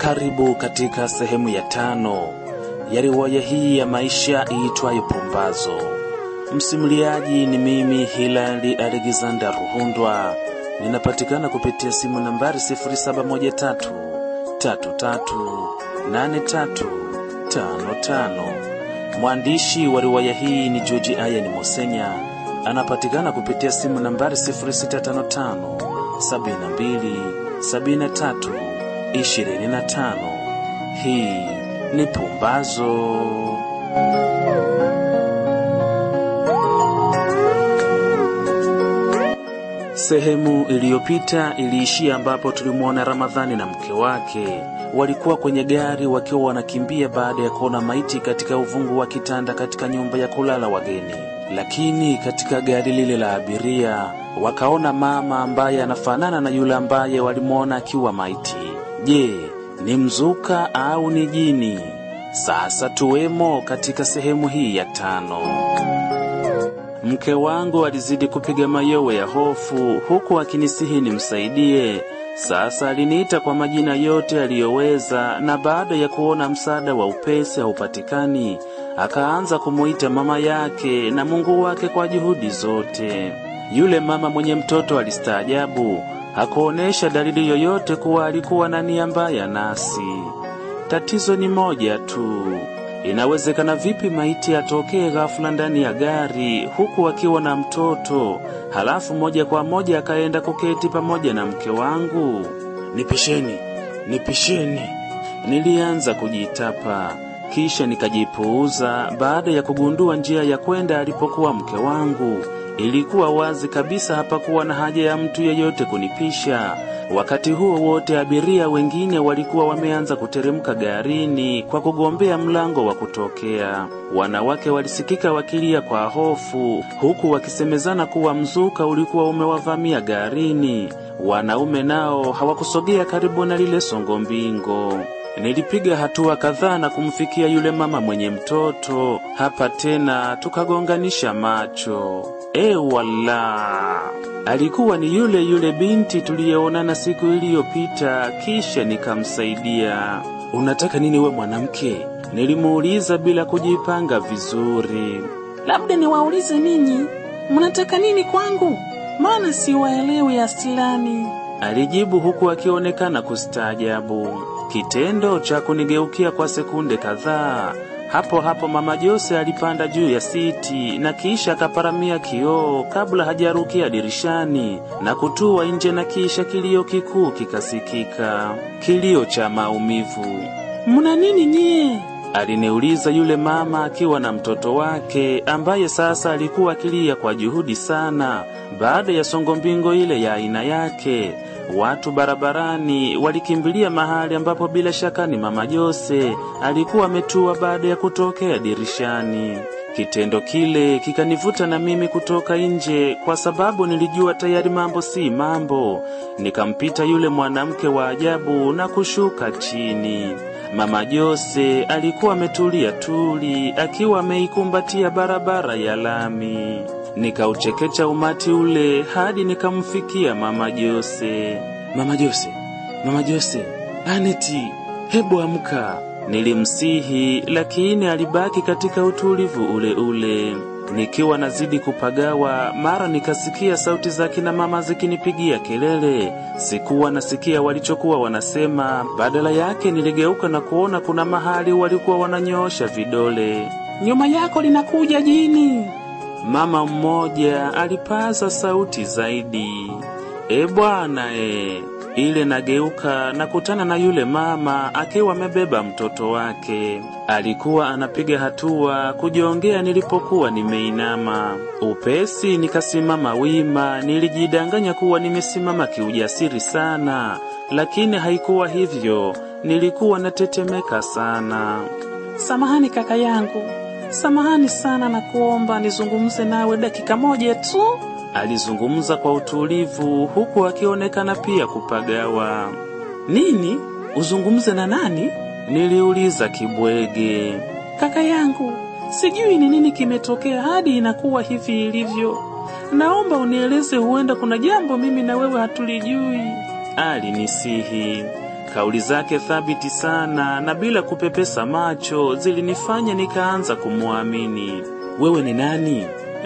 Karibu katika sehemu ya tano ya riwaya hii ya maisha iitwayo Pumbazo. Msimuliaji ni mimi Hilali Alexander Ruhundwa, ninapatikana kupitia simu nambari 0713 33 8355. Mwandishi wa riwaya hii ni George Ayani Mosenya, anapatikana kupitia simu nambari 0655 72 73 25. Hii ni Pumbazo. Sehemu iliyopita iliishia ambapo tulimwona Ramadhani na mke wake walikuwa kwenye gari wakiwa wanakimbia baada ya kuona maiti katika uvungu wa kitanda katika nyumba ya kulala wageni. Lakini katika gari lile la abiria wakaona mama ambaye anafanana na yule ambaye walimwona akiwa maiti. Je, ni mzuka au ni jini? Sasa tuwemo katika sehemu hii ya tano. Mke wangu alizidi kupiga mayowe ya hofu huku akinisihi nimsaidie. Sasa aliniita kwa majina yote aliyoweza, na baada ya kuona msaada wa upesi haupatikani, akaanza kumuita mama yake na Mungu wake kwa juhudi zote. Yule mama mwenye mtoto alistaajabu, hakuonesha dalili yoyote kuwa alikuwa na nia mbaya nasi. Tatizo ni moja tu. Inawezekana vipi maiti atokee ghafula ndani ya gari huku akiwa na mtoto, halafu moja kwa moja akaenda kuketi pamoja na mke wangu? Nipisheni, nipisheni. Nilianza kujitapa, kisha nikajipuuza baada ya kugundua njia ya kwenda alipokuwa mke wangu. Ilikuwa wazi kabisa hapakuwa na haja ya mtu yeyote kunipisha. Wakati huo wote abiria wengine walikuwa wameanza kuteremka garini kwa kugombea mlango wa kutokea. Wanawake walisikika wakilia kwa hofu, huku wakisemezana kuwa mzuka ulikuwa umewavamia garini. Wanaume nao hawakusogea karibu na lile songo mbingo. Nilipiga hatua kadhaa na kumfikia yule mama mwenye mtoto. Hapa tena tukagonganisha macho. E wala, alikuwa ni yule yule binti tuliyeonana siku iliyopita, kisha nikamsaidia. Unataka nini we mwanamke? Nilimuuliza bila kujipanga vizuri. Labda niwaulize ninyi, mnataka nini kwangu? Maana siwaelewi asilani. Alijibu huku akionekana kustaajabu. Kitendo cha kunigeukia kwa sekunde kadhaa hapo hapo mama Jose alipanda juu ya siti na kisha akaparamia kioo kabla hajarukia dirishani na kutua nje, na kisha kilio kikuu kikasikika, kilio cha maumivu. Mna nini nyie? Aliniuliza yule mama akiwa na mtoto wake ambaye sasa alikuwa akilia kwa juhudi sana baada ya songo mbingo ile ya aina yake. Watu barabarani walikimbilia mahali ambapo bila shaka ni mama Jose alikuwa ametua baada ya kutokea dirishani. Kitendo kile kikanivuta na mimi kutoka nje, kwa sababu nilijua tayari mambo si mambo. Nikampita yule mwanamke wa ajabu na kushuka chini. Mama Jose alikuwa ametulia tuli, akiwa ameikumbatia barabara ya lami. Nikauchekecha umati ule hadi nikamfikia mama Jose. Mama Jose, mama Jose, Aneti, hebu amka. Nilimsihi, lakini alibaki katika utulivu ule ule. Nikiwa nazidi kupagawa, mara nikasikia sauti za kina mama zikinipigia kelele. Sikuwa nasikia walichokuwa wanasema, badala yake niligeuka na kuona kuna mahali walikuwa wananyoosha vidole. Nyuma yako linakuja jini. Mama mmoja alipaza sauti zaidi, e bwana e. Ile nageuka na kutana na yule mama akiwa amebeba mtoto wake. Alikuwa anapiga hatua kujiongea nilipokuwa nimeinama. Upesi nikasimama wima, nilijidanganya kuwa nimesimama kiujasiri sana, lakini haikuwa hivyo. Nilikuwa natetemeka sana. Samahani kaka yangu, samahani sana na kuomba nizungumze nawe dakika moja tu. Alizungumza kwa utulivu huku akionekana pia kupagawa. Nini? Uzungumze na nani? Niliuliza kibwege. Kaka yangu, sijui ni nini kimetokea hadi inakuwa hivi ilivyo. Naomba unieleze, huenda kuna jambo mimi na wewe hatulijui. Alinisihi. Kauli zake thabiti sana na bila kupepesa macho zilinifanya nikaanza kumwamini. Wewe ni nani?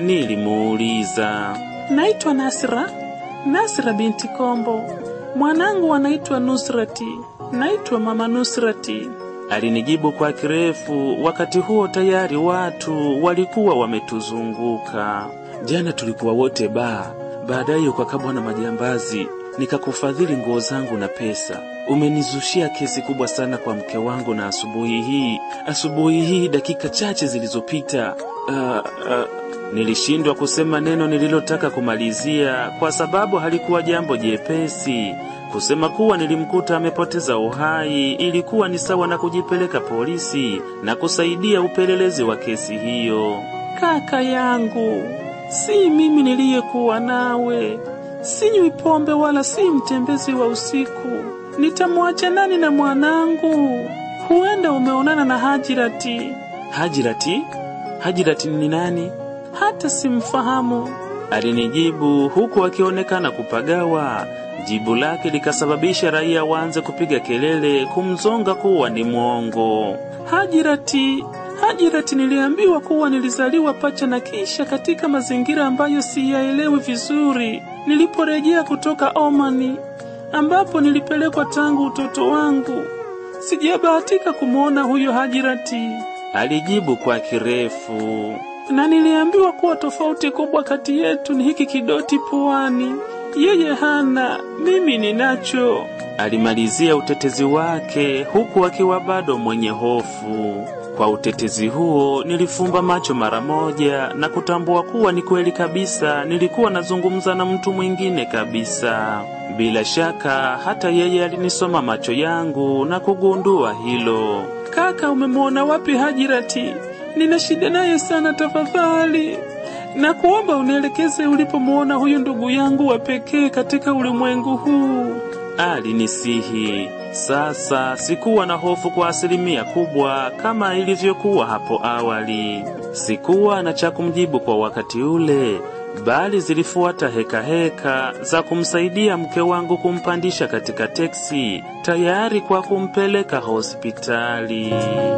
Nilimuuliza. Naitwa Nasra, Nasra binti Kombo. Mwanangu anaitwa Nusrati. Naitwa mama Nusrati. Alinijibu kwa kirefu. Wakati huo tayari watu walikuwa wametuzunguka. Jana tulikuwa wote baa, baadaye ukakabwa na majambazi, nikakufadhili nguo zangu na pesa. Umenizushia kesi kubwa sana kwa mke wangu, na asubuhi hii asubuhi hii dakika chache zilizopita uh, uh, nilishindwa kusema neno nililotaka kumalizia kwa sababu halikuwa jambo jepesi. Kusema kuwa nilimkuta amepoteza uhai ilikuwa ni sawa na kujipeleka polisi na kusaidia upelelezi wa kesi hiyo. Kaka yangu, si mimi niliyekuwa nawe. Sinywi pombe wala si mtembezi wa usiku. Nitamwacha nani na mwanangu? Huenda umeonana na Hajirati. Hajirati? Hajirati ni nani? Hata simfahamu. Alinijibu huku akionekana kupagawa. Jibu lake likasababisha raia waanze kupiga kelele kumzonga kuwa ni mwongo. Hajirati, Hajirati, niliambiwa kuwa nilizaliwa pacha na kisha katika mazingira ambayo siyaelewi vizuri. Niliporejea kutoka Omani ambapo nilipelekwa tangu utoto wangu, sijabahatika kumwona huyo Hajirati. Alijibu kwa kirefu. na niliambiwa kuwa tofauti kubwa kati yetu ni hiki kidoti puani. Yeye hana, mimi ninacho. Alimalizia utetezi wake huku akiwa bado mwenye hofu. Kwa utetezi huo nilifumba macho mara moja na kutambua kuwa ni kweli kabisa, nilikuwa nazungumza na mtu mwingine kabisa. Bila shaka hata yeye alinisoma macho yangu na kugundua hilo. Kaka, umemwona wapi Hajirati? Nina shida naye sana, tafadhali na kuomba unielekeze ulipomwona huyu ndugu yangu wa pekee katika ulimwengu huu. Alinisihi. Sasa sikuwa na hofu kwa asilimia kubwa kama ilivyokuwa hapo awali. Sikuwa na cha kumjibu kwa wakati ule, bali zilifuata heka heka za kumsaidia mke wangu kumpandisha katika teksi, tayari kwa kumpeleka hospitali.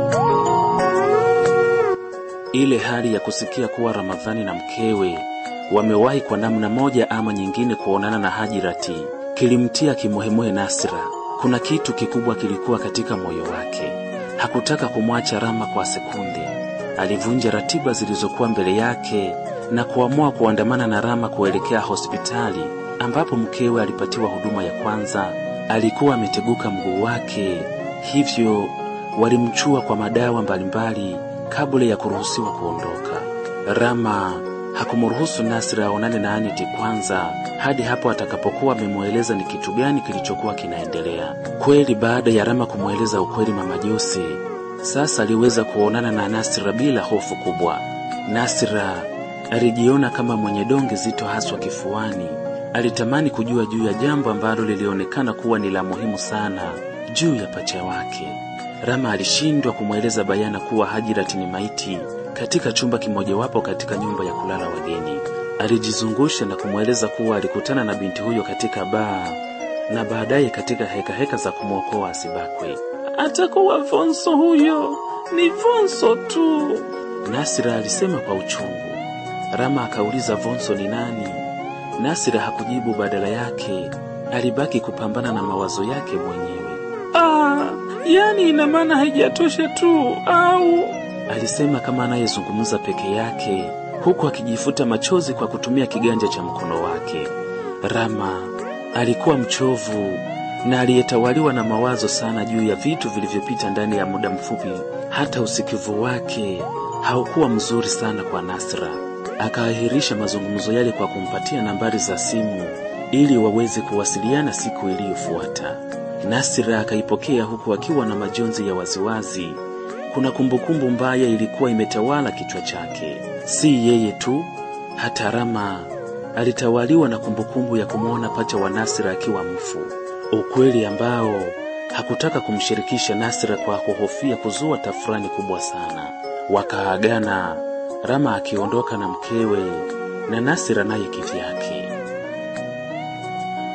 Ile hali ya kusikia kuwa Ramadhani na mkewe wamewahi kwa namna moja ama nyingine kuonana na Hajirati kilimtia kimuhemuhe Nasra. Kuna kitu kikubwa kilikuwa katika moyo wake. Hakutaka kumwacha Rama kwa sekunde. Alivunja ratiba zilizokuwa mbele yake na kuamua kuandamana na Rama kuelekea hospitali ambapo mkewe alipatiwa huduma ya kwanza. Alikuwa ameteguka mguu wake, hivyo walimchua kwa madawa mbalimbali kabla ya kuruhusiwa kuondoka. Rama hakumruhusu Nasra aonane na Aniti kwanza hadi hapo atakapokuwa amemweleza ni kitu gani kilichokuwa kinaendelea. Kweli, baada ya Rama kumweleza ukweli mama Jose, sasa aliweza kuonana na Nasra bila hofu kubwa. Nasra alijiona kama mwenye donge zito haswa kifuani. Alitamani kujua juu ya jambo ambalo lilionekana kuwa ni la muhimu sana juu ya pacha wake. Rama alishindwa kumweleza bayana kuwa Hajirati ni maiti katika chumba kimojawapo katika nyumba ya kulala wageni. Alijizungusha na kumweleza kuwa alikutana na binti huyo katika baa na baadaye katika hekaheka heka za kumwokoa asibakwe. Atakuwa Vonso huyo, ni Vonso tu. Nasira alisema kwa uchungu. Rama akauliza Vonso ni nani? Nasira hakujibu, badala yake alibaki kupambana na mawazo yake mwenyewe. Ah, yani ina maana haijatosha tu au? Alisema kama anayezungumza peke yake huku akijifuta machozi kwa kutumia kiganja cha mkono wake. Rama alikuwa mchovu na aliyetawaliwa na mawazo sana juu ya vitu vilivyopita ndani ya muda mfupi. Hata usikivu wake haukuwa mzuri sana kwa Nasra. Akaahirisha mazungumzo yale kwa kumpatia nambari za simu ili waweze kuwasiliana siku iliyofuata. Nasra akaipokea huku akiwa na majonzi ya waziwazi. Kuna kumbukumbu mbaya ilikuwa imetawala kichwa chake. Si yeye tu, hata Rama alitawaliwa na kumbukumbu ya kumwona pacha wa Nasra akiwa mfu, ukweli ambao hakutaka kumshirikisha Nasra kwa kuhofia kuzua tafurani kubwa sana. Wakaagana, Rama akiondoka na mkewe na Nasra naye kivyake.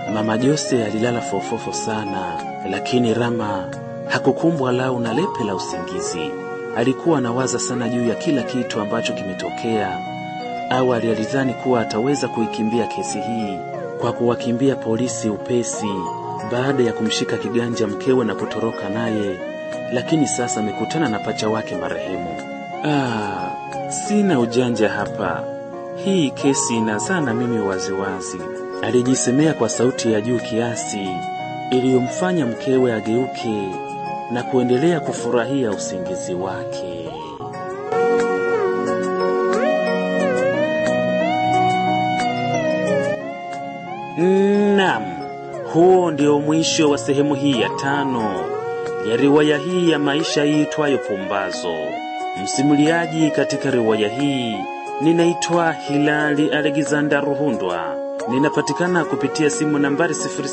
Mama Jose alilala fofofo sana, lakini Rama hakukumbwa lau na lepe la usingizi. Alikuwa anawaza sana juu ya kila kitu ambacho kimetokea. Awali alidhani kuwa ataweza kuikimbia kesi hii kwa kuwakimbia polisi upesi baada ya kumshika kiganja mkewe na kutoroka naye, lakini sasa amekutana na pacha wake marehemu. Ah, sina ujanja hapa, hii kesi inazaa na mimi waziwazi, alijisemea kwa sauti ya juu kiasi iliyomfanya mkewe ageuke na kuendelea kufurahia usingizi wake. Naam, huo ndio mwisho wa sehemu hii ya tano ya riwaya hii ya maisha iitwayo Pumbazo. Msimuliaji katika riwaya hii ninaitwa Hilali Alexander Ruhundwa. Ninapatikana kupitia simu nambari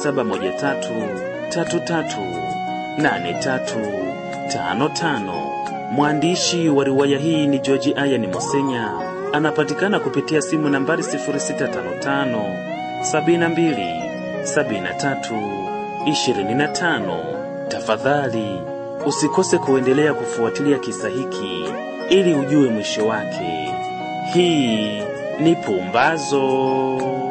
0713338355. Mwandishi wa riwaya hii ni George Ayani Mosenya. Anapatikana kupitia simu nambari 0655 72 73 25. Tafadhali usikose kuendelea kufuatilia kisa hiki ili ujue mwisho wake. Hii ni Pumbazo.